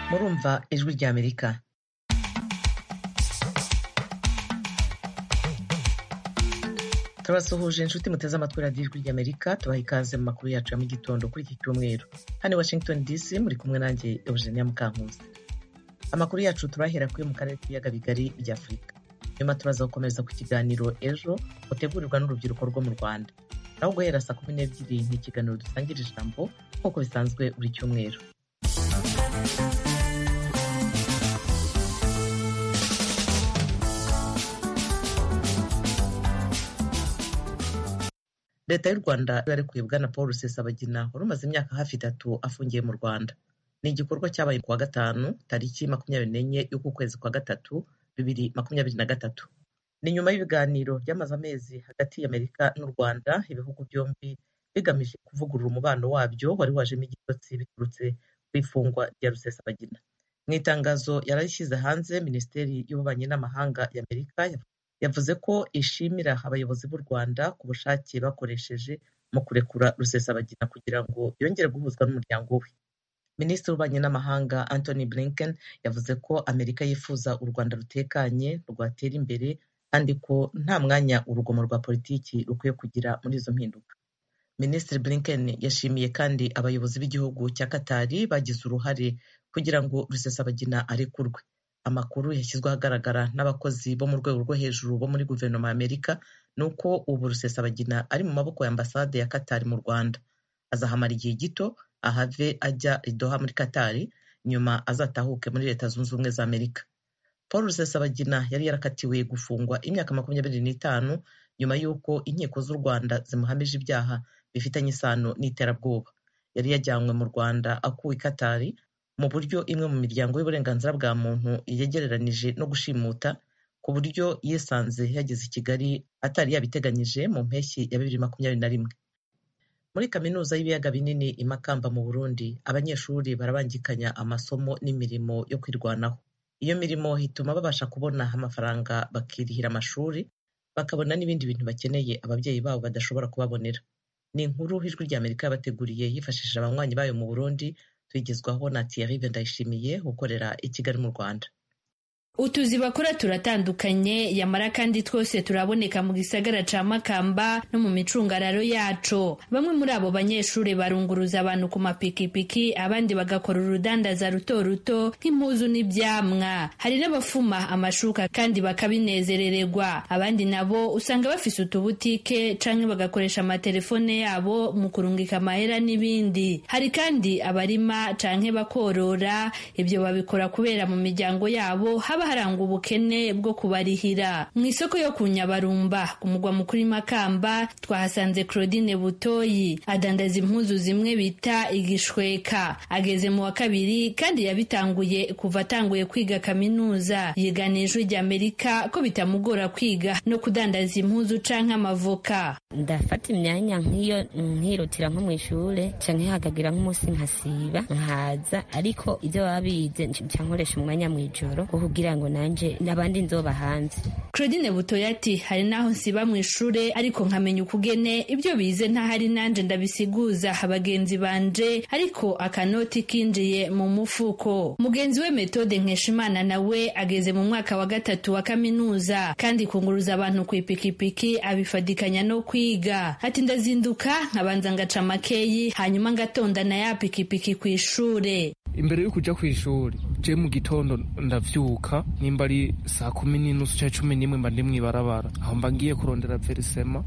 murumva Ijwi ry'Amerika turabasuhuje inshuti muteze amatwi radiyo ijwi ry'amerika tubaha ikaze mu makuru yacu ya mu gitondo kuri iki cyumweru hano i washington dc muri kumwe nanjye eugenia mukankuzi amakuru yacu turahera kuri mu karere k'ibiyaga bigari bya afurika nyuma turaza gukomeza ku kiganiro ejo mutegurirwa n'urubyiruko rwo mu rwanda naho guhera saa kumi n'ebyiri ni ikiganiro dusangira ijambo nk'uko bisanzwe buri cyumweru leta y'u rwanda yarekuye bwana paul rusesabagina wari umaze imyaka hafi itatu afungiye mu rwanda ni igikorwa cyabaye ku wa gatanu tariki makumyabiri n'enye y'ukwezi kwa gatatu bibiri makumyabiri na gatatu ni nyuma y'ibiganiro byamaze amezi hagati y'amerika n'u rwanda ibihugu byombi bigamije kuvugurura umubano wabyo wari wajemo igitotsi biturutse ku ifungwa rya rusesabagina mu itangazo yararishyize hanze minisiteri y'ububanyi n'amahanga y'amerika yavuze ko ishimira abayobozi b'u rwanda ku bushake bakoresheje mu kurekura rusesabagina kugira ngo yongere guhuzwa n'umuryango we minisitiri w'ububanyi n'amahanga anthony blinken yavuze ko amerika yifuza u rwanda rutekanye rwatera imbere kandi ko nta mwanya urugomo rwa politiki rukwiye kugira muri izo mpinduka minisitiri blinken yashimiye kandi abayobozi b'igihugu cya katari bagize uruhare kugira ngo rusesabagina arekurwe amakuru yashyizwe ahagaragara n'abakozi bo mu rwego rwo hejuru bo muri guverinoma ya amerika ni uko ubu rusesabagina ari mu maboko ya ambasade ya katari mu rwanda azahamara igihe gito ahave ajya idoha muri katari nyuma azatahuke muri leta zunze ubumwe za amerika paul rusesabagina yari yarakatiwe gufungwa imyaka makumyabiri n'itanu nyuma y'uko inkiko z'u rwanda zimuhamije ibyaha bifitanye isano n'iterabwoba yari yajyanywe mu rwanda akuwe i katari mu buryo imwe mu miryango y'uburenganzira bwa muntu yegereranije no gushimuta ku buryo yisanze yageze i kigali atari yabiteganyije mu mpeshyi ya bibiri makumyabiri na rimwe muri kaminuza y'ibiyaga binini i makamba mu burundi abanyeshuri barabangikanya amasomo n'imirimo yo kwirwanaho iyo mirimo ituma babasha kubona amafaranga bakirihira amashuri bakabona n'ibindi bintu bakeneye ababyeyi babo badashobora kubabonera ni inkuru ijwi ry'amerika yabateguriye yifashishije abanywanyi bayo mu burundi twigezwaho na Thierry Ndayishimiye ukorera i Kigali mu Rwanda utuzi bakora turatandukanye yamara kandi twose turaboneka mu gisagara ca makamba no mu micungararo yaco bamwe muri abo banyeshuri barunguruza abantu ku mapikipiki abandi bagakora urudandaza ruto ruto nk'impuzu n'ivyamwa hari n'abafuma amashuka kandi bakabinezerererwa abandi nabo usanga bafise utubutike canke bagakoresha amatelefone yabo mu kurungika amahera n'ibindi hari kandi abarima canke bakorora ibyo babikora kubera mu miryango yabo haba harangwa ubukene bwo kubarihira mu isoko yo ku nyabarumba ku mugwa mukuru makamba twahasanze claudine butoyi adandaza impuzu zimwe bita igishweka ageze mu wa kabiri kandi yabitanguye kuva atanguye kwiga kaminuza yigana ijwi ry'amerika ko bitamugora kwiga no kudandaza impuzu canke amavoka ndafata imyanya nk'iyo nkirutira nko mu ishuri canke hagagira nk'umunsi nkasiba nkaza ariko ibyo baba bize nca nkoresha umwanya mu ijoro kugira ngo nanje n'abandi nzoba hanze Claudine Butoya ati hari naho nsiba mu ishure ariko nkamenya ukugene ibyo bize ntahari nanje ndabisiguza abagenzi banje ariko akanoti kinjiye mu mufuko mugenzi we Methode Nkeshimana nawe ageze mu mwaka wa gatatu wa kaminuza kandi kunguruza abantu ku ipikipiki abifadikanya no kwiga ati ndazinduka nkabanza ngaca makeyi hanyuma ngatondana ya pikipiki ku ishure imbere yo kuja ku ishuri je mu gitondo ndavyuka nimba ari saa kumi n'inusu canke cumi n'imwe mba ndi mw'ibarabara aho mba ngiye kurondera verisema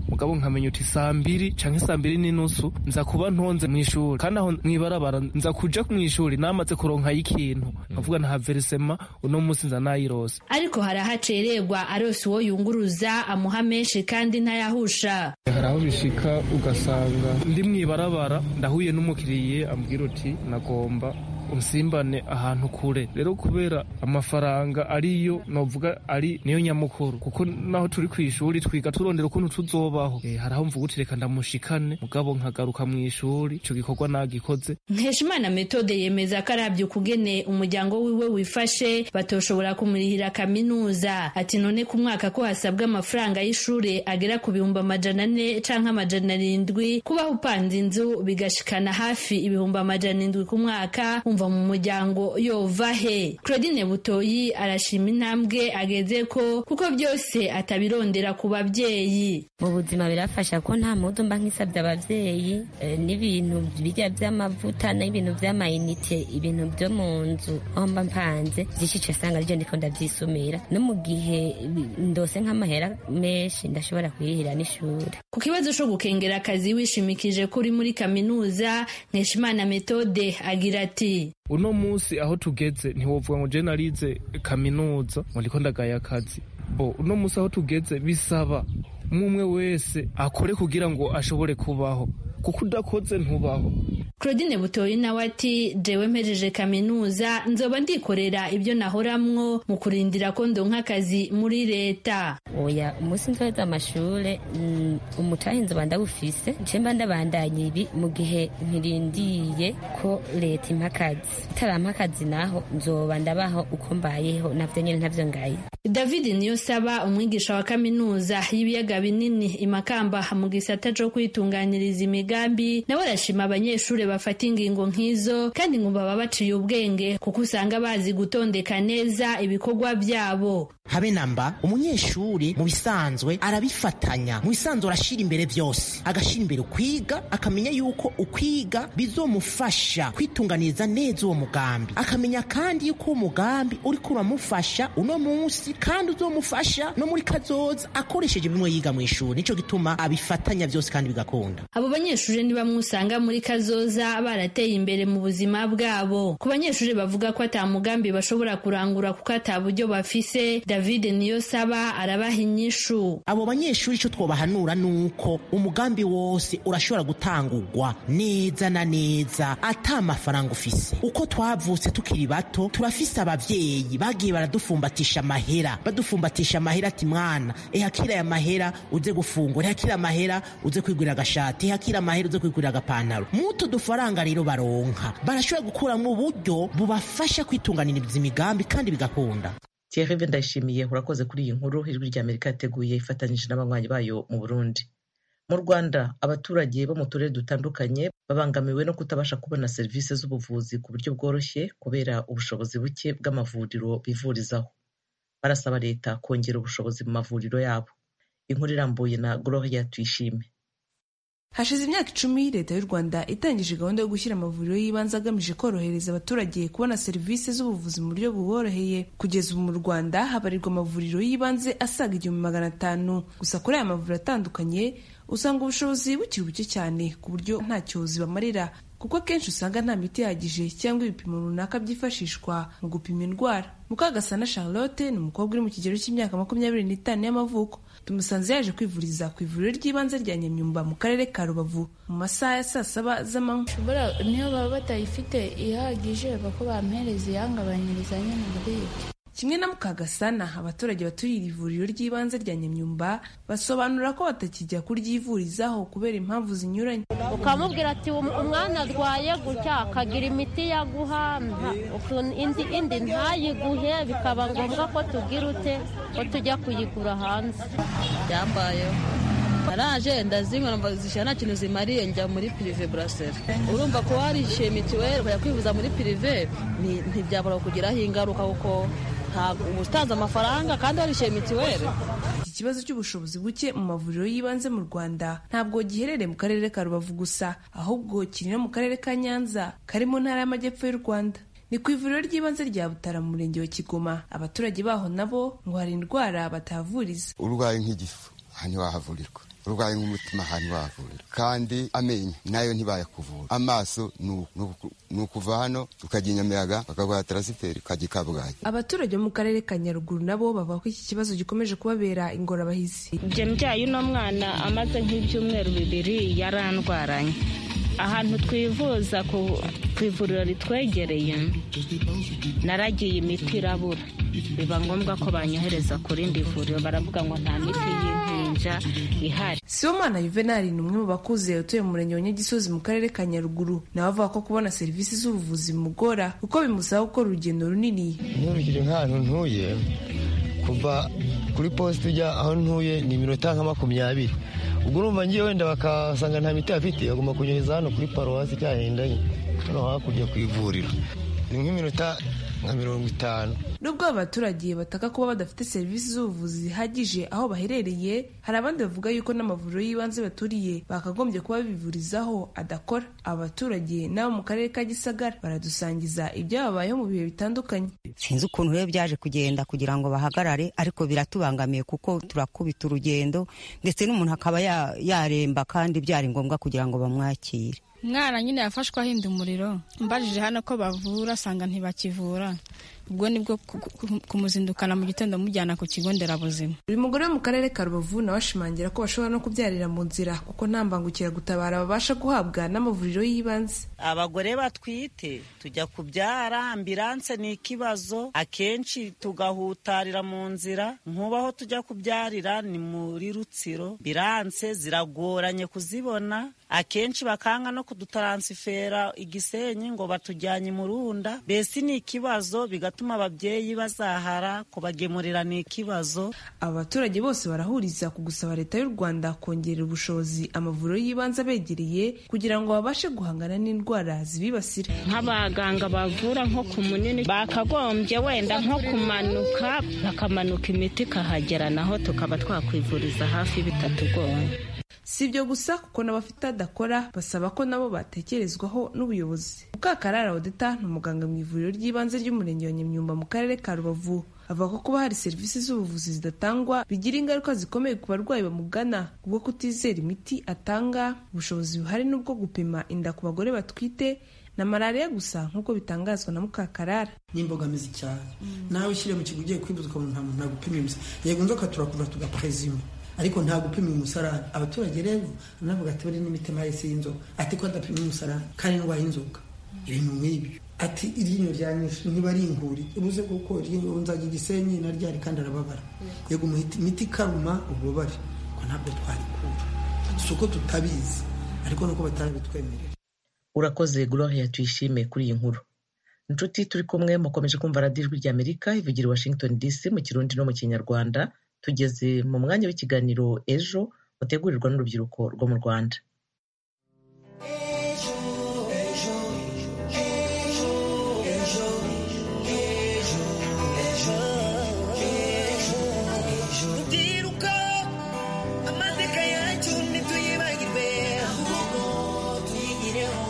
mugabo nkamenya uti saa mbiri canke saa mbiri n'inusu nza kuba ntonze mw'ishuri kandi aho mw'ibarabara nza kuja mw'ishuri namaze kuronkayo ikintu nkavuga nta verisema uno musi nza nayirose ariko hari aho acererwa arose uwo yunguruza amuha menshi kandi ntayahusha hari aho bishika ugasanga ndi mw'ibarabara ndahuye n'umukiriye ambwira uti nagomba usimbane ahantu kure rero kubera amafaranga ariyo novuga ari niyo nyamukuru kuko naho turi ku ishuri twiga turondera ukuntu tuzobaho e, haraho mvuga uti reka ndamushikane mugabo nkagaruka mu ishuri ico gikorwa nagikoze nkeshimana metode yemeza ko arabye ukugene umuryango wiwe wifashe batoshobora kumurihira kaminuza ati none ku mwaka ko hasabwa amafaranga y'ishuri agera ku bihumbi amajana ane canke amajana arindwi kubaho upanze inzu bigashikana hafi ibihumbi amajana indwi ku mwaka um yumva mu muryango yova he claudine butoyi arashima intambwe ageze ko kuko byose atabirondera ku babyeyi mu buzima birafasha ko nta mudu mba nkisabye ababyeyi eh, n'ibintu birya by'amavuta n'ibintu by'amayinite ibintu byo mu nzu aho mba mpanze byinshi cyose usanga aribyo ndiko ndabyisumira no mu gihe ndose nk'amahera menshi ndashobora kwirihira n'ishuri ku kibazo cyo gukengera akazi wishimikije ko uri muri kaminuza nkeshimana metode agira ati uno munsi aho tugeze ntiwovuga ngo je narize kaminuza ngo ndiko ndagaye akazi bo uno munsi aho tugeze bisaba umwe wese akore kugira ngo ashobore kubaho kuko udakoze ntubaho claudine butoyi nawe ati jewe mpejeje kaminuza nzoba ndikorera ibyo nahoramwo mu kurindira ko ndonka akazi muri leta oya umunsi nzoheza amashure mm, umutahe nzoba ndawufise je mba ndabandanya ibi mu gihe ntirindiye ko leta impa akazi itarampa akazi naho nzoba ndabaho uko mbayeho navyo nyene ntavyo ngaye david niyosaba umwigisha wa kaminuza y'ibiyaga binini imakamba mu gisata co kwitunganyiriza imigambi nawe arashima abanyeshure bafata ingingo nk'izo kandi ngo baba baciye ubwenge kuko usanga bazi gutondeka neza ibikorwa byabo habe namba umunyeshuri mu bisanzwe arabifatanya mu bisanzwe arashyira imbere byose agashyira imbere ukwiga akamenya yuko ukwiga bizomufasha kwitunganiriza neza uwo mugambi akamenya kandi yuko uwo mugambi uriko uramufasha uno munsi kandi uzomufasha no muri kazoza akoresheje bimwe yiga mu ishuri nicyo gituma abifatanya byose kandi bigakunda abo banyeshuri ni bamwe usanga muri kazoza barateye imbere mu buzima bwabo ku banyeshuri bavuga ko ata mugambi bashobora kurangura kuko ata buryo bafise david niyosaba arabaha inyishu abo banyeshuri icyo twobahanura ni uko umugambi wose urashobora gutangurwa neza na neza ata mafaranga ufise uko twavutse tukiri bato turafise ababyeyi bagiye baradufumbatisha amahera badufumbatisha amahera ati mwana ehakira aya mahera uze gufungura ehakira amahera uze kwigurira agashati ehakira amahera uze kwigurira agapantaro mutu dufaranga rero baronka barashobora gukuramo uburyo bubafasha kwitunganiriza imigambi kandi bigakunda Thierry Ndayishimiye urakoze kuri iyi nkuru ijwi rya Amerika yateguye ifatanyije n'abanywanyi bayo mu Burundi mu Rwanda abaturage bo mu turere dutandukanye babangamiwe no kutabasha kubona serivisi z'ubuvuzi ku buryo bworoshye kubera ubushobozi buke bw'amavuriro bivurizaho barasaba leta kongera ubushobozi mu mavuriro yabo inkuru irambuye na Gloria Tuyishime hashize imyaka icumi leta y'u rwanda itangije gahunda yo gushyira amavuriro y'ibanze agamije korohereza abaturage kubona serivisi z'ubuvuzi mu buryo buboroheye kugeza ubu mu rwanda habarirwa amavuriro y'ibanze asaga igihumbi magana atanu gusa kuri aya mavuriro atandukanye usanga ubushobozi bukiri buke cyane ku buryo nta cyozi bamarira kuko akenshi usanga nta miti ihagije cyangwa ibipimo runaka byifashishwa mu gupima indwara mukagasana charlotte ni umukobwa uri mu kigero cy'imyaka makumyabiri n'itanu y'amavuko tumusanze yaje kwivuriza ku ivuriro ry'ibanze rya nyamyumba mu karere ka rubavu mu masaha ya saa saba z'amanywa ushobora niyo baba batayifite ihagije bako bampereza iyangabanyiriza nyine muri ibyo kimwe na mukagasana abaturage baturiye ivuriro ry'ibanze rya nyamyumba basobanura ko batakijya kuryivurizaho kubera impamvu zinyuranye ukamubwira ati umwana arwaye gutya akagira imiti yaguha indi indi ntayiguhe bikaba ngombwa ko tugira ute ko tujya kuyigura hanze byambayeho naraje ndazinywa numva zishyira nta kintu zimariye njya muri pirive buraseri urumva ko warishyuye mituweli ukajya kwivuza muri pirive ntibyabura kugiraho ingaruka kuko ntabwo uba utanze amafaranga kandi warishyuye mituweli iki kibazo cy'ubushobozi buke mu mavuriro y'ibanze mu rwanda ntabwo giherereye mu karere ka rubavu gusa ahubwo kiri no mu karere ka nyanza kari mu ntara y'amajyepfo y'u rwanda ni ku ivuriro ry'ibanze rya butara mu murenge wa kigoma abaturage baho nabo ngo hari indwara batahavuriza urwaye nk'igifu ntiwahavurirwa urwaye nk'umutima ahantu wavurira kandi amenyo nayo ntibayakuvura amaso ni ukuva hano ukajya inyamiyaga bakaguha tarasiferi ukajya i kabgayi abaturage bo mu karere ka nyaruguru nabo bavuga ko iki kibazo gikomeje kubabera ingorabahizi ibyo mbyaye uno mwana amaze nk'ibyumweru bibiri yarandwaranye ahantu twivuza ku ivuriro ritwegereye naragiye imiti irabura biba ngombwa ko banyohereza ku rindi vuriro baravuga ngo nta miti y'impinja ihari sibomana yuvenali ni umwe mu bakuze utuye mu murenge wa nyagisozi mu karere ka nyaruguru nawe avuga ko kubona serivisi z'ubuvuzi bimugora kuko bimusaba gukora urugendo runini nturugire nk'ahantu ntuye kuva kuri posite ujya aho ntuye ni iminota nka makumyabiri ubwo urumva ngiye wenda bakasanga nta miti bafite bagomba kunyohereza hano kuri paruwasi cyahindanye hano hakurya ku ivuriro ni nk'iminota nka mirongo itanu nubwo aba baturage bataka kuba badafite serivisi z'ubuvuzi zihagije aho baherereye hari abandi bavuga yuko n'amavuriro y'ibanze baturiye bakagombye kuba bivurizaho adakora aba baturage n'abo mu karere ka gisagara baradusangiza ibyababayeho mu bihe bitandukanye sinzi ukuntu rero byaje kugenda kugira ngo bahagarare ariko biratubangamiye kuko turakubita urugendo ndetse n'umuntu akaba ya- yaremba kandi byari ngombwa kugira ngo bamwakire umwana nyine yafashwe ahinda umuriro mbajije hano ko bavura asanga ntibakivura ubwo nibwo ku- ku- kumuzindukana mu gitondo mujyana ku kigo nderabuzima uyu mugore wo mu karere ka rubavu nawe ashimangira ko bashobora no kubyarira mu nzira kuko nta mbangukiragutabara babasha guhabwa n'amavuriro y'ibanze abagore batwite tujya kubyara ambilanse ni ikibazo akenshi tugahutarira mu nzira nkubaho tujya kubyarira ni muri rutsiro ambilanse ziragoranye kuzibona akenshi bakanga no kudutaransifera igisenyi ngo batujyanye mu runda mbese ni ikibazo bigatuma ababyeyi bazahara kubagemurira ni ikibazo aba baturage bose barahuriza ku gusaba leta y'u rwanda kongerera ubushobozi amavuriro y'ibanze abegereye kugira ngo babashe guhangana n'indwara zibibasira nk'abaganga bavura nko ku munini bakagombye wenda nko kumanuka bakamanuka imiti ikahagera naho tukaba twakwivuriza hafi bitatugoye si ibyo gusa kuko n'abafite adakora basaba ko nabo batekerezwaho n'ubuyobozi mukakarara odeta ni umuganga mu ivuriro ry'ibanze ry'umurenge wa nyamyumba mu karere ka rubavu avuga ko kuba hari serivisi z'ubuvuzi zidatangwa bigira ingaruka zikomeye ku barwayi bamugana ubwo kutizera imiti atanga ubushobozi buhari n'ubwo gupima inda ku bagore batwite na malariya gusa nk'uko bitangazwa na mukakarara ni imbogamizi cyane nawe ushyire mu kigo ugiye kwivuza ukabona nta muntu ntagupima imisara yego inzoka turakuvura tugaprezima ariko nta gupima umusarani abaturage rero banavuga ati bari n'imitima yahise y'inzoka ati ko adapima umusarani kandi indwara y'inzoka iri mu nk'ibyo ati iryinyo ryanyuze niba ari inguri uruze kuko iryinyo nzajya igisenyi naryari kandi arababara yego umuhita- imiti ikaruma ububabare ko ntabwo twarikura si uko tutabizi ariko nuko batarabitwemerera urakoze gloria tuyishime kuri iyi nkuru inshuti turi kumwe mukomeje kumva radiyo ijwi rya amerika ivugira i washington dc mu kirundi no mu kinyarwanda tugeze mu mwanya w'ikiganiro ejo mutegurirwa n'urubyiruko rwo mu rwanda rubyiruko amateka yacu ntituyibagirwe ahubwo tuyigireho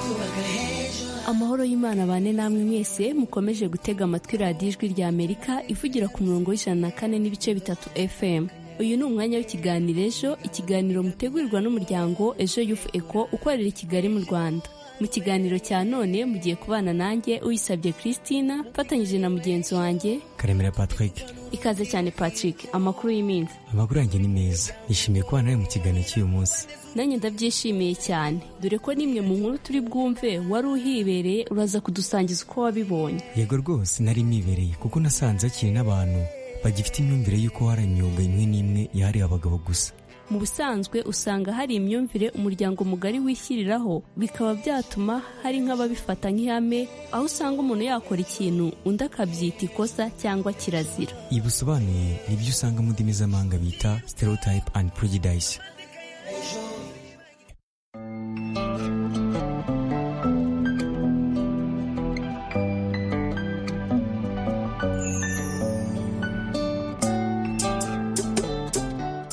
twubaka heza amahoro y'imana bane namwe mwese mukomeje gutega amatwi radiyo ijwi rya amerika ivugira ku murongo w'ijana na kane n'ibice bitatu fm uyu ni umwanya w'ikiganiro ejo ikiganiro mutegurirwa n'umuryango ejo yufu eko ukorera i kigali mu rwanda mu kiganiro cya none mugiye kubana nanjye uyisabye christina mfatanyije na mugenzi wanjye karemera patrick ikaze cyane patrick amakuru y'iminsi amakuru yanjye ni meza nishimiye kuba nawe mu kiganiro cy'uyu munsi nanjye ndabyishimiye cyane dore ko n'imwe mu nkuru turi bwumve wari uhibereye uraza kudusangiza uko wabibonye yego rwose nari nibereye kuko nasanze hakiri n'abantu bagifite imyumvire y'uko hari imyuga imwe n'imwe yahariwe abagabo gusa mu busanzwe usanga hari imyumvire umuryango mugari wishyiriraho bikaba byatuma hari nk'ababifata nk'ihame aho usanga umuntu yakora ikintu undi akabyita ikosa cyangwa kirazira ibi bisobanuye ni byo usanga mu ndimi z'amahanga bita stereotype and prejudice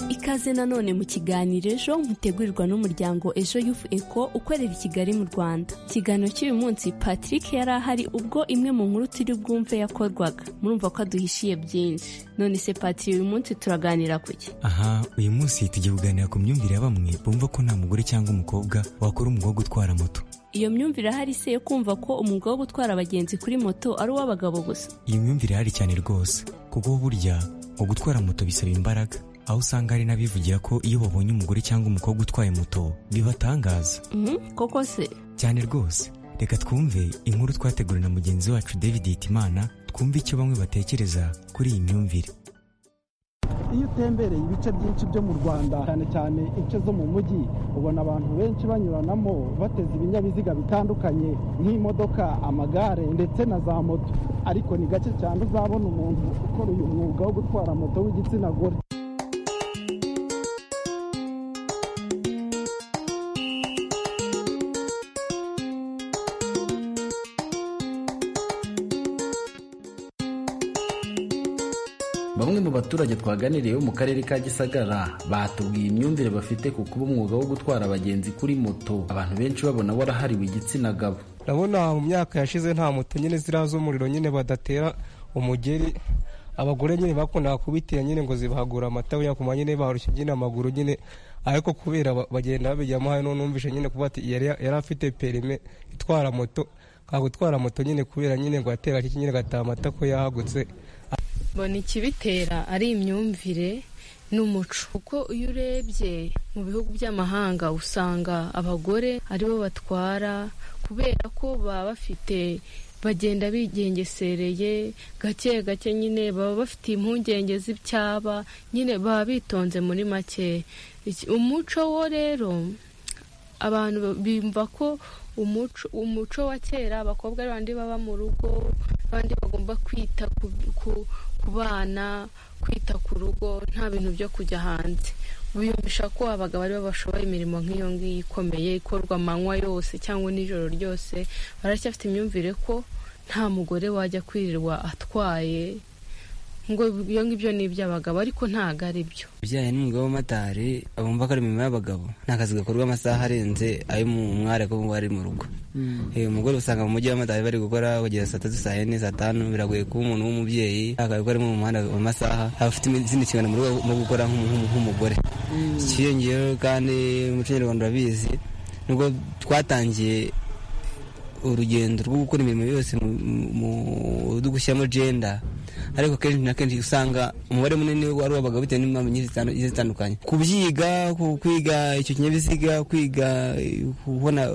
ikaze nanone mu kiganiro ejo mutegurirwa n'umuryango ejo yufu eko ukorera i kigali mu rwanda ikiganiro cy'uyu munsi patrick yari ahari ubwo imwe mu nkuru turi bwumve yakorwaga murumva ko aduhishiye byinshi none se patrick uyu munsi turaganira ku ki aha uyu munsi tugiye kuganira ku myumvire ya bamwe bumva ko nta mugore cyangwa umukobwa wakora umwuga wo gutwara moto iyo myumvire ahari se yo kumva ko umwuga wo gutwara abagenzi kuri moto ari uw'abagabo gusa iyi myumvire ihari cyane rwose kuko burya mu gutwara moto bisaba imbaraga aho usanga hari n'abivugira ko iyo babonye umugore cyangwa umukobwa utwaye moto bibatangaza Mhm, koko se cyane rwose reka twumve inkuru twateguriwe na mugenzi wacu david hitimana twumve icyo bamwe batekereza kuri iyi myumvire iyo utembereye ibice byinshi byo mu rwanda cyane cyane ibice zo mu mujyi ubona abantu benshi banyuranamo bateze ibinyabiziga bitandukanye nk'imodoka amagare ndetse na za moto ariko ni gake cyane uzabona umuntu ukora uyu mwuga wo gutwara moto w'igitsina gore baturage twaganiriye bo mu karere ka gisagara batubwiye imyumvire bafite ku kuba umwuga wo gutwara abagenzi kuri moto abantu benshi babona warahariwe igitsina gabo ndabona mu myaka yashize nta moto nyine ziriya z'umuriro nyine badatera umugeri abagore nyine bakundaga kubitira nyine ngo zibahagura amata wenda kuma nyine barushye nyine amaguru nyine ariko kubera ba- bagenda babijyamo hano numvishe nyine kuba ati yari yari afite perime itwara moto nka gutwara moto nyine kubera nyine ngo atera kiki nyine gataha amata ko yahagutse mbona ikibitera ari imyumvire n'umuco kuko iyo urebye mu bihugu by'amahanga usanga abagore aribo batwara kubera ko baba bafite bagenda bigengesereye gake gake nyine baba bafite impungenge z'ibyaba nyine baba bitonze muri make Iki- umuco wo rero abantu bumva ko umuco umuco wa kera abakobwa ari bandi baba mu rugo abandi bagomba kwita ku, ku, ku bana kwita ku rugo nta bintu byo kujya hanze biyumvisha ko abagabo aribo bashoboye imirimo nk'iyo ngiyo ikomeye ikorwa amanywa yose cyangwa nijoro ryose baracyafite imyumvire ko nta mugore wajya kwirirwa atwaye ngo ibyo ngibyo ni iby'abagabo ariko ntabwo ari byo ibijyanye n'umwuga w'amatari bumva ko ari imirimo y'abagabo ni akazi gakorwa amasaha arenze ayo mu mwari ko ari mu rugo Eh, umugore usanga mu mujyi w'amatari bari gukora kugeza saa tatu saa yine saa tanu biragoye kuba umuntu w'umubyeyi akaba ari mu muhanda mu masaha aba afite izindi nshingano mu rugo no gukora nk'umu- nk'umu- nk'umugore ikiyongeyeho kandi umuco nyarwanda urabizi nubwo twatangiye urugendo rwo gukora imirimo yose mu- mu- mu- gushyiramo genda ariko kenshi na kenshi usanga umubare munini wari uw'abagabo bitewe n'impamvu nyinshi zitandu- zigiye zitandukanye kubyiga ku- kwiga icyo kinyabiziga kwiga eh, kubona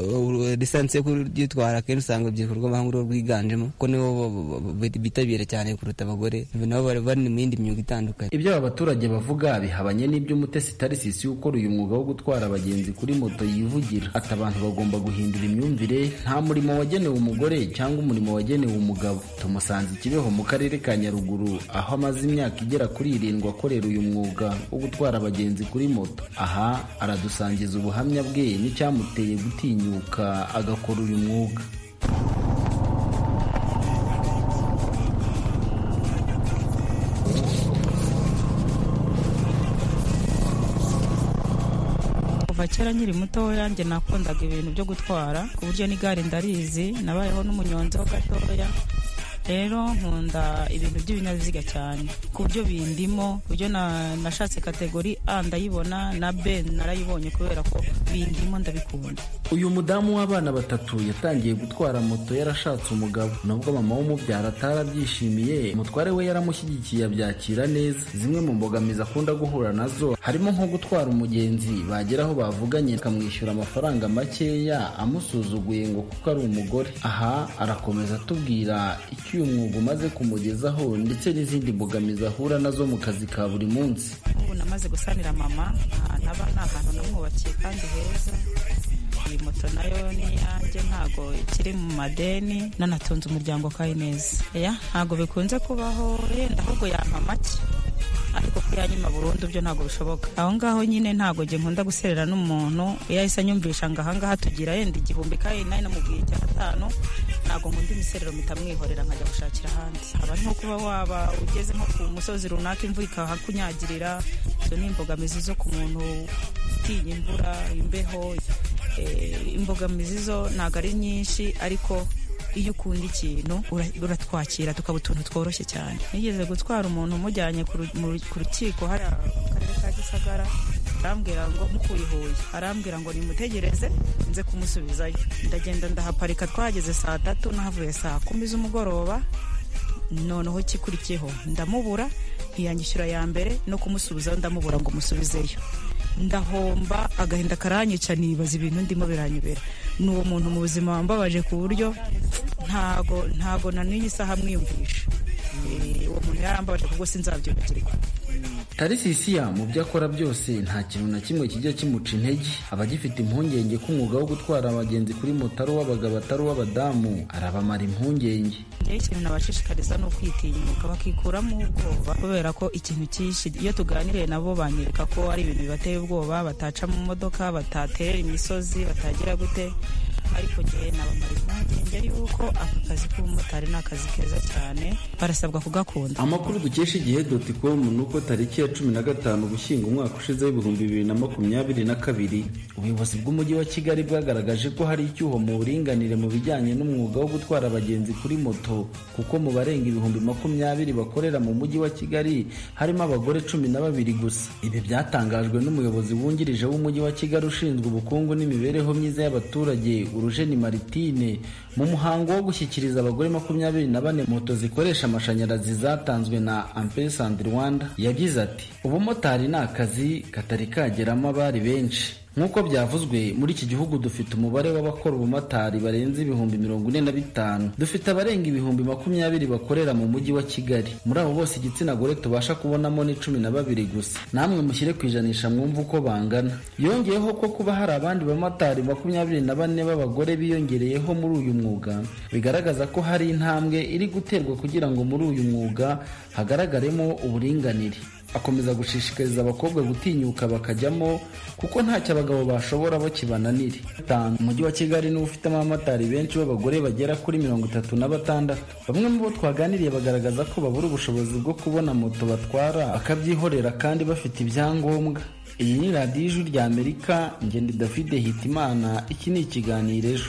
lisansi yo kuryitwara akenshi usanga urubyiruko rw'abahungu rwo rwiganjemo kuko nibo bo- bo- bo- bitabira cyane kuruta abagore nabo bari bari mu yindi myuga itandukanye ibyo aba baturage bavuga bihabanye n'ibyo umutesi tarisisi ukora uyu mwuga wo gutwara abagenzi kuri moto yivugira ati abantu bagomba guhindura imyumvire nta murimo wagenewe umugore cyangwa umurimo wagenewe umugabo tumusanze ikibeho mu karere ka nyaruguru aho amaze imyaka igera kuri irindwi akorera uyu mwuga wo gutwara abagenzi kuri moto aha aradusangiza ubuhamya bwe n'icyamuteye gutinyuka agakora uyu mwuga kuva kera nkiri mutoya njye nakundaga ibintu byo gutwara ku buryo n'igare ndarizi nabayeho n'umunyonzi ho gatoya rero nkunda ibintu by'ibinyabiziga cyane ku buryo bindimo ku buryo na- nashatse kategori a ndayibona na b narayibonye kubera ko bindimo ndabikunda uyu mudamu w'abana batatu yatangiye gutwara moto yarashatse umugabo nubwo mama w'umubyara atarabyishimiye umutware we yaramushyigikiye abyakira neza zimwe mu mbogamizi akunda guhura nazo harimo nko gutwara umugenzi bagera aho bavuganye akamwishyura amafaranga makeya amusuzuguye ngo kuko ari umugore aha arakomeza atubwira icyo uyu mwuga umaze kumugezaho ndetse n'izindi mbogamizi ahura nazo mu kazi ka buri munsi ubu namaze gusanira mama ahantu aba ni ahantu namwubakiye kandi heza iyi moto nayo ni iyanjye ntago ikiri mu madeni nanatunze umuryango kayi neza ya ntago bikunze kubaho yenda ahubwo yampa make ariko ko yanyuma burundu byo ntago bishoboka aho ngaho nyine ntago njye nkunda guserera n'umuntu iyo ahise anyumvisha ngo ahangaha tugira yenda igihumbi kayi nayo namubwiye icya gatanu ntago nkunda imiserero mitamwihorera nkajya gushakira ahandi aba ari nko kuba waba ugeze nko ku musozi runaka imvura ikahakunyagirira izo ni imbogamizi zo ku muntu utinya imvura imbeho eh, imbogamizi zo ntago ari nyinshi ariko iyo ukunda ikintu ura- uratwakira tukaba utuntu tworoshye cyane nigeze gutwara umuntu umujyanye ku ru- mu ru- ku rukiko hariya mu karere ka gisagara arambwira ngo mukuye i huye arambwira ngo nimutegereze nze kumusubizayo ndagenda ndahaparika twahageze saa tatu nahavuye saa kumi z'umugoroba noneho ikikurikiyeho ndamubura ntiyangishyura ya mbere no kumusubizaho ndamubura ngo musubizeyo ndahomba agahinda karanyica nibaza ibintu ndimo biranyobera ni uwo muntu mu buzima wambabaje ku buryo ntago ntago na n'iyi saha mwiyumvisha Eh, uwo muntu yarambabaje kubwo sinzabyibagirwa tarisisiya mu byo akora byose nta kintu na kimwe kijya kimuca intege aba agifite impungenge ko umwuga wo gutwara abagenzi kuri moto ari uw'abagabo atari uw'abadamu arabamara impungenge rero ikintu nabashishikariza ni ukwitinyuka bakikuramo ubwoba kubera ko ikintu cyinshi iyo tuganiriye nabo banyereka ko ari ibintu bibateye ubwoba bataca mu modoka bataterera imisozi batagira gute ariko njyewe nabamara impungenge yuko aka kazi k'ubumotari ni akazi keza cyane barasabwa kugakunda amakuru dukesha igihe doti komu ni uko tariki ya cumi na gatanu ugushyingo umwaka ushize w'ibihumbi bibiri na makumyabiri na kabiri ubuyobozi bw'umujyi wa kigali bwagaragaje ko hari icyuho mu buringanire mu bijyanye n'umwuga wo gutwara abagenzi kuri moto kuko mu barenga ibihumbi makumyabiri bakorera mu mujyi wa kigali harimo abagore cumi na babiri gusa ibi byatangajwe n'umuyobozi wungirije w'umujyi wa kigali ushinzwe ubukungu n'imibereho myiza y'abaturage urujeni maritine mu muhango wo gushyikiriza abagore makumyabiri na bane moto zikoresha amashanyarazi zatanzwe na amperesanti rwanda yagize ati ubumotari ni akazi katari kageramo abari benshi nk'uko byavuzwe muri iki gihugu dufite umubare w'abakora ubumotari barenze ibihumbi mirongo ine na bitanu dufite abarenga ibihumbi makumyabiri bakorera mu mujyi wa kigali muri abo bose igitsina gore tubasha kubonamo ni cumi na babiri gusa namwe mushyire ku ijanisha mwumve uko bangana yongeyeho ko kuba hari abandi bamotari makumyabiri na bane b'abagore biyongereyeho muri uyu mwuga bigaragaza ko hari intambwe iri guterwa kugira ngo muri uyu mwuga hagaragaremo uburinganire akomeza gushishikariza abakobwa gutinyuka bakajyamo kuko ntacyo abagabo bashoboraho kibananire umujyi wa kigali niwo ufitemo abamotari benshi b'abagore bagera kuri mirongo itatu na batandatu bamwe mu bo twaganiriye bagaragaza ko babura ubushobozi bwo kubona moto batwara bakabyihorera kandi bafite ibyangombwa iyi ni radiyo ijwi rya amerika ngende david hitimana iki ni ikiganiro ejo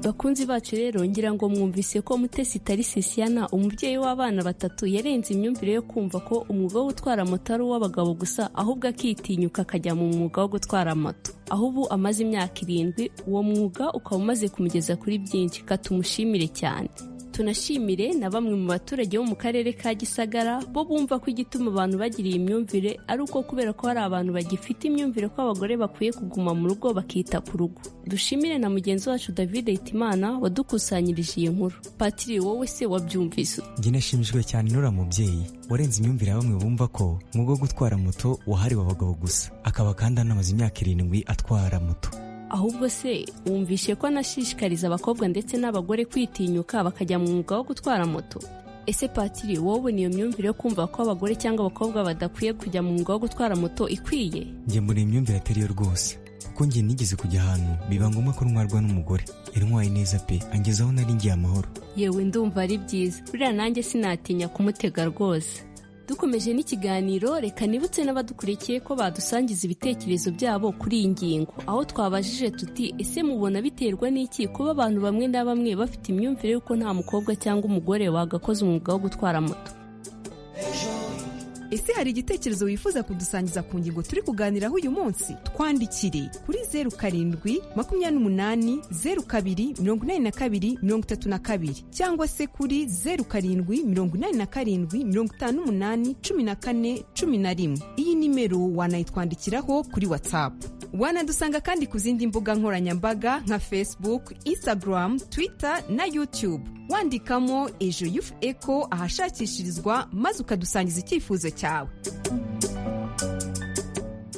bakunzi bacu rero ngira ngo mwumvise ko mutesi itari sisiyana umubyeyi w'abana batatu yarenze imyumvire yo kumva ko umwuga wo gutwara moto ari uw'abagabo gusa ahubwo akitinyuka akajya mu mwuga wo gutwara moto aho ubu amaze imyaka irindwi uwo mwuga ukaba umaze kumugeza kuri byinshi katumushimire cyane tunashimire na bamwe mu baturage bo mu karere ka gisagara bo bumva ko igituma abantu bagira iyi myumvire ari uko kubera ko hari abantu bagifite imyumvire ko abagore bakwiye kuguma mu rugo bakita ku rugo dushimire na mugenzi wacu david hitimana wadukusanyirije iyi nkuru patiri wowe se wabyumvise njye nashimishijwe cyane n'uriya mubyeyi warenze imyumvire ya bamwe bumva ko umwuga wo gutwara moto wahariwe abagabo gusa akaba kandi anamaze imyaka irindwi atwara moto ahubwo se wumvishe ko anashishikariza abakobwa ndetse n'abagore kwitinyuka bakajya mu mwuga wo gutwara moto ese patiri wowe niyo myumvire yo kumva ko abagore cyangwa abakobwa badakwiye kujya mu mwuga wo gutwara moto ikwiye njye mbona iyi myumvire atari yo rwose kuko njye nigeze kujya ahantu biba ngombwa ko ntwarwa n'umugore intwaye neza pe angezaho nari ngiye amahoro yewe ndumva ari byiza buriya nanjye sinatinya kumutega rwose dukomeje n'ikiganiro reka nibutse n'abadukurikiye ko badusangiza ibitekerezo byabo kuri iyi ngingo aho twabajije tuti ese mubona biterwa n'iki kuba abantu bamwe na bamwe bafite imyumvire y'uko nta mukobwa cyangwa umugore wagakoze umwuga wo gutwara moto ese hari igitekerezo wifuza kudusangiza ku ngingo turi kuganiraho uyu munsi twandikire kuri zeru karindwi makumyabiri n'umunani zeru kabiri mirongo inani na kabiri mirongo itatu na kabiri cyangwa se kuri zeru karindwi mirongo inani na karindwi mirongo itanu n'umunani cumi na kane cumi na rimwe iyi nimero wanayitwandikiraho kuri watsapu wanadusanga kandi ku zindi mbuga nkoranyambaga nka facebook instagram twitter na youtube wandikamo ejo yufu eko ahashakishirizwa maze ukadusangiza icyifuzo cyawe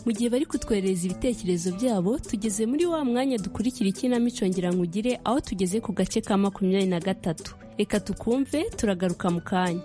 mu gihe bari kutwoherereza ibitekerezo byabo tugeze muri wa mwanya dukurikira ikinamico ngira ngo ugire aho tugeze ku gace ka makumyabiri na gatatu reka tukumve turagaruka mu kanya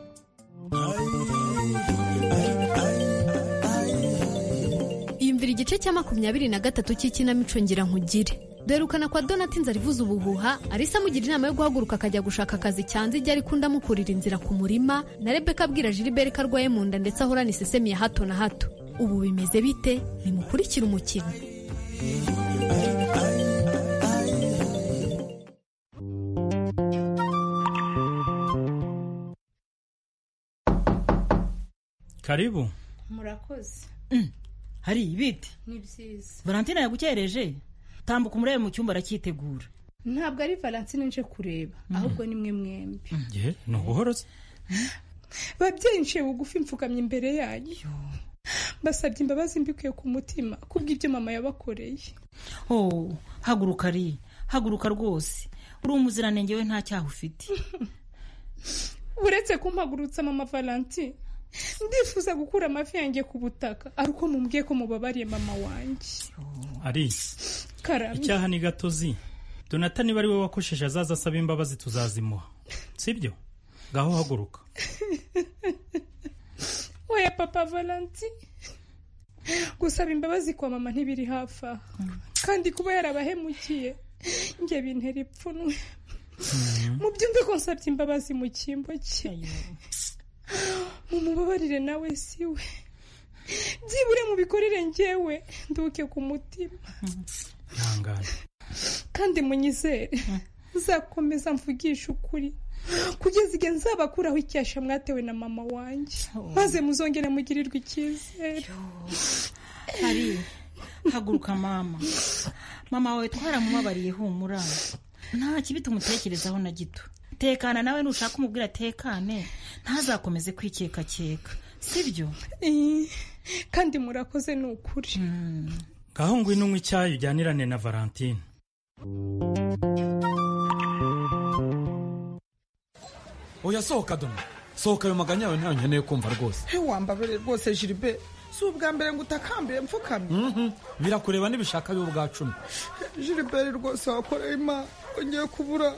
yumvira igice cya makumyabiri na gatatu cy'ikinamico ngira nkugire derukana kwa donatinze arivuza ubuhuha arisa amugira inama yo guhaguruka akajya gushaka akazi cyanze igihe ariko undi amukurira inzira ku murima na rebeka abwira jiliberi ko arwaye mu nda ndetse ahorana isesemi ya hato na hato ubu bimeze bite nimukurikire umukino karibu murakoze hari ibiti ni byiza valentine yagukereje tambuka umurebe mu cyumba aracyitegura ntabwo ari valentine nje kureba ahubwo ni mwe mwembi ye ni ubuhorozi babyeyi nciye bugufi mfukamye imbere yanyu basabye imbabazi mbikuye ku mutima kubw'ibyo mama yabakoreye oh haguruka ari haguruka rwose uri umuziranenge we nta cyaha ufite uretse kumpagurutsa mama valentine ndifuza gukura amavi yanjye ku butaka ari uko mumbwiye ko mubabariye mama wanjye arisi karame icyaha ni gatozi donata niba ari we wakosheje azaza asaba imbabazi tuzazimuha sibyo ngaho haguruka oya papa valenti gusaba imbabazi kwa mama ntibiri hafi aha kandi kuba yarabahemukiye njye bintera ipfunwe mubyumve ko nsabye imbabazi mu cyimbo cye mumubabarire nawe si we byibure mubikorere njyewe nduke ku mutima ihangane kandi munyizere nzakomeza mvugishe ukuri kugeza igihe nzabakuraho icyasha mwatewe na mama wanjye maze muzongere mugirirwe icyizere hari haguruka mama mama wawe twaramubabariye humura nta kibi tumutekerezaho na gito tekana nawe nushaka umubwira tekane ntazakomeze kwikekakeka sibyo kandi murakoze ni ukuri ngaho ngwino unywe icyayi ujyanirane na valentine oya sohoka dona sohoka ayo maganya yawe ntayo nkeneye kumva rwose he wambabere rwose jiribe si ubwa mbere ngo utakambire mfukamye birakureba n'ibishaka biba ubwa cumi jiriberi rwose wakoreye imana ngiye kubura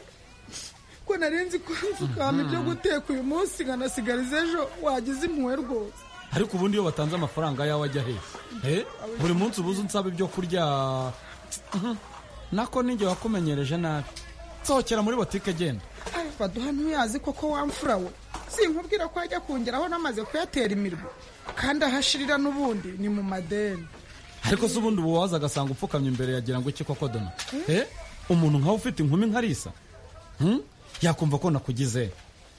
ko narinzi ko mfukama ibyo guteka uyu munsi nkanasigariza ejo wagize impuhwe rwose ariko ubundi iyo batanze amafaranga yawe ajya hehe Eh, buri munsi ubuze unsaba ibyo kurya Mhm. nako ninjye wakumenyereje nabi sohokera muri botike genda ayo baduha ntuyazi koko wamfura we sinkubwira ko ajya kungeraho namaze kuyatera imirwa kandi ahashirira n'ubundi ni mu madeni ariko se ubundi ubu waza agasanga upfukamye imbere yagira ngo iki koko dona Eh, umuntu nkawe ufite inkumi nkarisa yakumva ko nakugize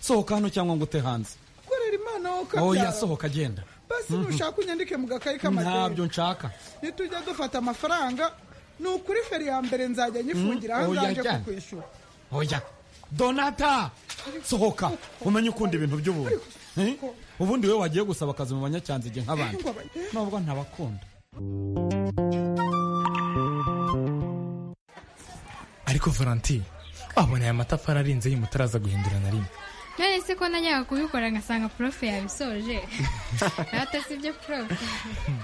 sohoka hano cyangwa ngo ute hanze korera imana wowe oya ukabyara sohoka genda basi Mhm. nushaka unyandike mu gakayi k'amadeni ntabyo nshaka nitujya dufata amafaranga ni ukuri feri ya mbere nzajya nyifungira aho oya nzaje cyane. kukwishyura oya donata sohoka umenye ukunda ibintu by'ubuntu Eh? ubundi we wagiye gusaba akazi mu banyacyanzige nk'abandi nubwo ntabakunda ariko valentine abona aya matafari arinze y'umutaraza guhindura na rimwe none se ko najyaga kubikora ngasanga profe yabisoje rata si byo profe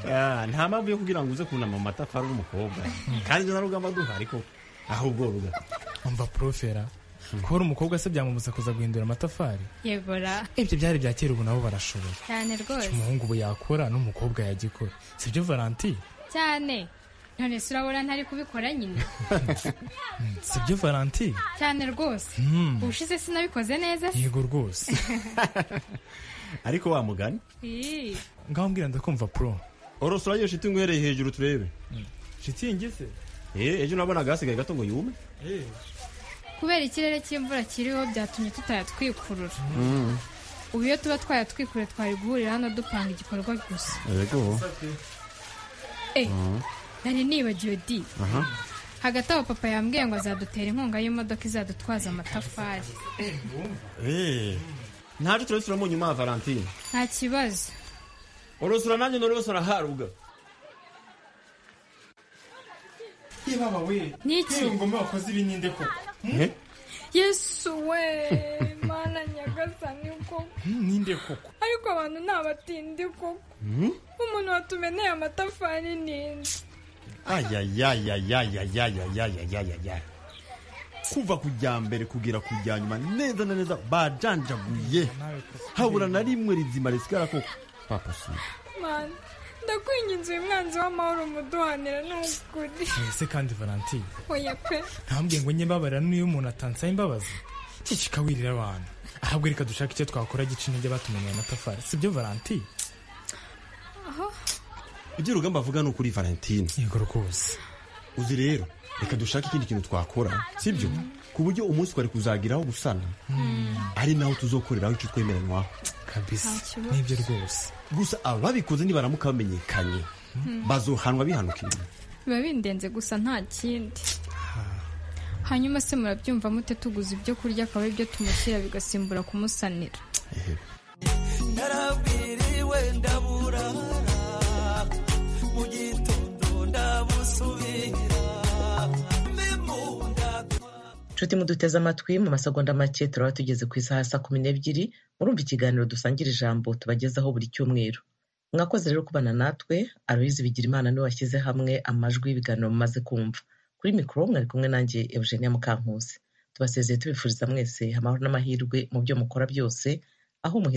Ah, nta mpamvu yo kugira ngo uze kunama mu matafari w'umukobwa kandi na rugamba duhari ko ahubwo ruga umva porofera kubona umukobwa se byamubuza kuza guhindura amatafari yebora ibyo byari bya kera ubu nabo barashoboye cyane Icyo rwose umuhungu ubu yakora n'umukobwa yagikora sibyo valentine cyane none se urabona ntari kubikora nyine sibyo valentine cyane rwose Hmm. ubushize sinabikoze neza se yego rwose ariko wa mugani Ii. ngaho mbwira ndakumva pro orosora iyo shiti nkwereye hejuru turebe shitingi se eh ejo nabonaga hasigaye gato ngo yume kubera ikirere cy'imvura kiriho byatumye tutayatwikurura ubu iyo tuba twayatwikuruye twari guhurira hano dupanga igikorwa gusa yego eh Mhm. nari nibagiwe di aha hagati aho papa yambwiye ngo azadutera inkunga y'imodoka izadutwaza amatafari eh ntaje turebe turamo nyuma ya valentine nta kibazo orosora nanjye norosora haruga yebaba we Niki? yewe ngoma wakoze ibi ninde koko Eh? yesu we mana nyagasani koko Hmm, ninde koko ariko abantu ni abatindi koko umuntu watumeneye amatafari n'indi ayayayayayayayayayayaya kuva kujya mbere kugera kujya nyuma neza na neza bajanjaguye habura na rimwe rizima risigara ko papa si mana ndakwinginze uyu mwanzi w'amahoro umuduhanira n'ukuri ese kandi valentine oya pe ntambwiye ngo njye mbabarira n'iyo umuntu atansaba imbabazi iki kikawirira abantu ahubwo reka dushake icyo twakora gica intege batumenyeye amatafari sibyo valentine aho ibyo urugamba avuga ni ukuri valentine yego rwose uzi rero reka dushake ikindi kintu twakora sibyo ku buryo umunsi twari kuzagiraho gusana ari naho tuzokoreraho icyo twemeranywaho kabisa Nta kibazo. nibyo rwose gusa ababikoze nibaramuka bamenyekanye Hmm. bazohanwa bihanukiriye biba bindenze gusa nta kindi hanyuma se murabyumva mute tuguze ibyo kurya akaba ibyo tumushyira bigasimbura kumusanira narabwiriwe ndaburara mu gitondo ndabusubira mbimunda nshuti muduteze amatwi mu masegonda make turaba tugeze ku isaha ya saa kumi n'ebyiri murumva ikiganiro dusangira ijambo tubagezaho buri cyumweru mwakoze rero kubana natwe aroyizi bigira imana niwe washyize hamwe amajwi y'ibiganiro mumaze kumva kuri mikoro mwari kumwe nanjye eugenia mukankusi tubasezeye tubifuriza mwese amahoro n'amahirwe mu byo mukora byose aho umuhe